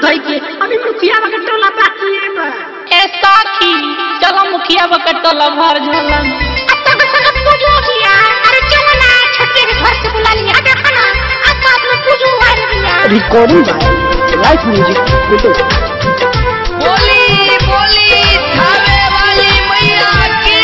धोई के अभी मुखिया के टोला बाकी है बा ए साखी चलो मुखिया बकट टोला भर झलन अब तो संग पूजो किया अरे चलो ना छोटे के घर से बुला लिया देखो ना आज साथ में पूजो आ रही है recording by live music photo बोली बोली थावे वाली मैया की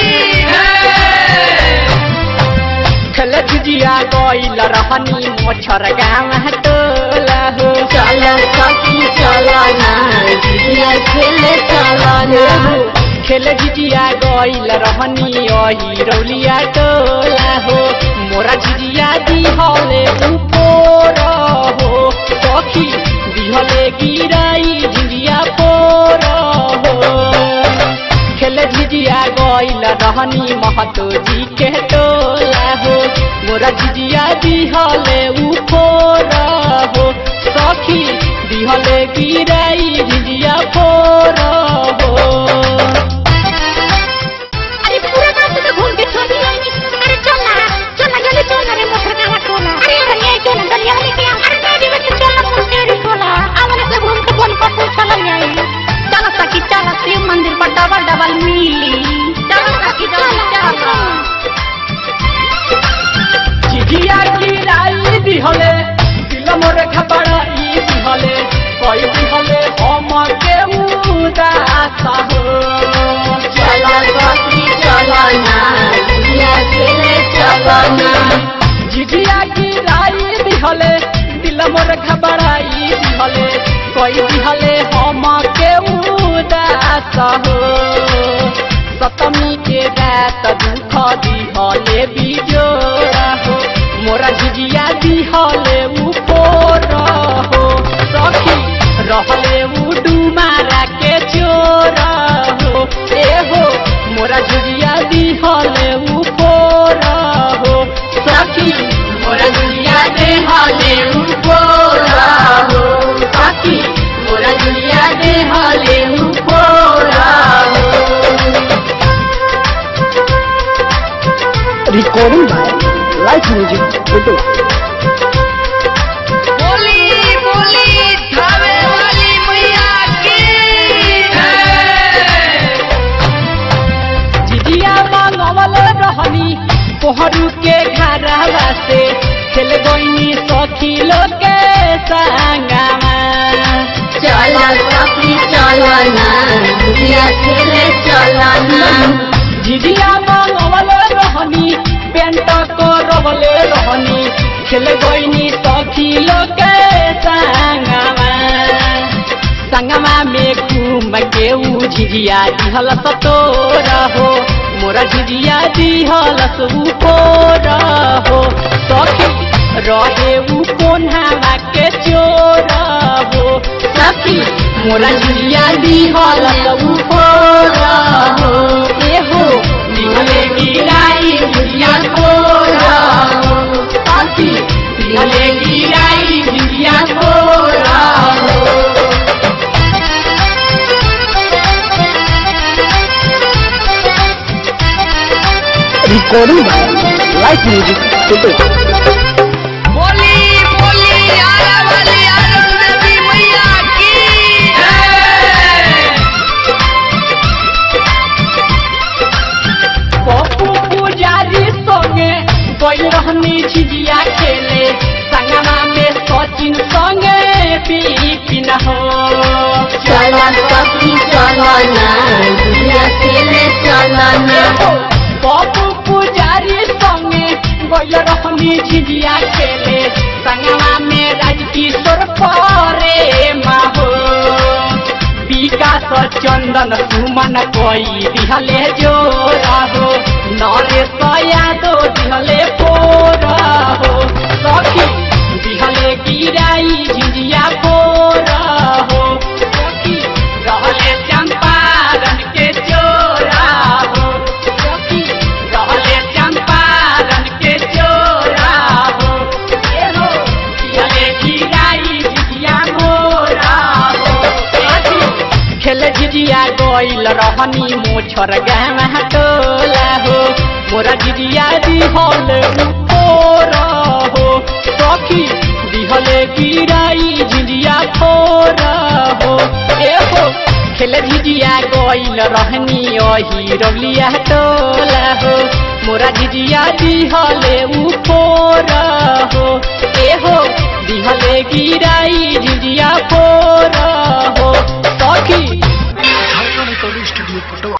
खेल झिझिया गइल रहनी मोछर गाँव टोला हो चलो सखी चलो ना जिया खेले चलो ना खेल झिझिया गइल रहनी अही रौलिया टोला हो मोरा झिझिया दिहले उपोर हो सखी दिहले गिराई झिझिया पोर हो खेल झिझिया गइल रहनी महतो जी के टोला हो मोरा झिझिया दिहले उपोर हो सखी दिहले गिराई झिझिया पोर हो अरे पूरा गांव से घूम के छोड़ी आई अरे चल ना चल ना जल्दी चल ना रे मोटर का टोला अरे अरे ये चल ना दलिया वाले के अरे गाड़ी में चल ना मुंडेरी टोला आवले से घूम के बोल पर चल जाए चलो सखी चलो शिव मंदिर पर डबल डबल मिली चलो सखी चल चल झिझिया गिराई दिहले दिल मोर घबराई दिहले कई दिहले हम के उदास हो चलो सखी चलो ना जिया खेले चलो ना झिझिया गिराई दिहले दिल मोर घबराई दिहले कई दिहले हम के उदास हो सतमी के रात दुख दिहले बिजोरा हो मोरा झिझिया दिहले उपोर हो सखी रहले उ डुमारा के चोर हो ए हो मोरा झिझिया दिहले उपोर हो सखी मोरा झिझिया देहले उपोर हो सखी मोरा झिझिया देहले उपोर हो recording by live music photo बोली बोली थावे वाली मैया की जिजिया मांगवल रहनी कोहरू के घरवा से खेल गईनी सखी लोग के संगमा चलो सखी चलो ना जिया खेले चलो ना जिजिया मांगवल रहनी पेंट को रवले रहनी खेल गईनी सखी लोग के संगमा संगमा में घूम के ऊ झिझिया दिहल सतोर हो मोरा झिझिया दिहल ऊपोर हो सखी रहे ऊ कोन्हावा के चोर हो सखी मोरा झिझिया दिहल ऊपोर हो ए हो दिहले गिराई झिझिया कोर हो सखी दिहले गिराई झिझिया कोर हो recording by live music photo बोली बोली आरा वाली आरन देवी मैया की पप्पू पुजारी संगे गई रहनी झिझिया खेले संगमा में सचिन संगे पीपिन हो चलो सखी चलो ना जिया खेले चलो ना पप्पू पुजारी संगे गई रहनी झिझिया खेले संगमा में राजकिशोर परे माहो विकास चंदन सुमन कोई दिहले जोरा हो नरेश यादव दिहले पोरा हो सखी दिहले गिराई झिझिया पोरा हो सखी रहले चंपारण के चोरा हो सखी रहले चंपारण के चोरा हो ए हो दिहले गिराई झिझिया मोरा हो सखी खेल झिझिया गइल रहनी मोछर गाँव टोला हो मोरा झिझिया दिहल उपोर हो सखी दिहले गिराई झिझिया फोर हो ए हो खेल झिझिया गइल रहनी अही रौलिया टोला हो मोरा झिझिया दिहले उ फोर हो ए हो दिहले गिराई झिझिया फोर हो सखी झारखंड रिकॉर्डिंग स्टूडियो पटवा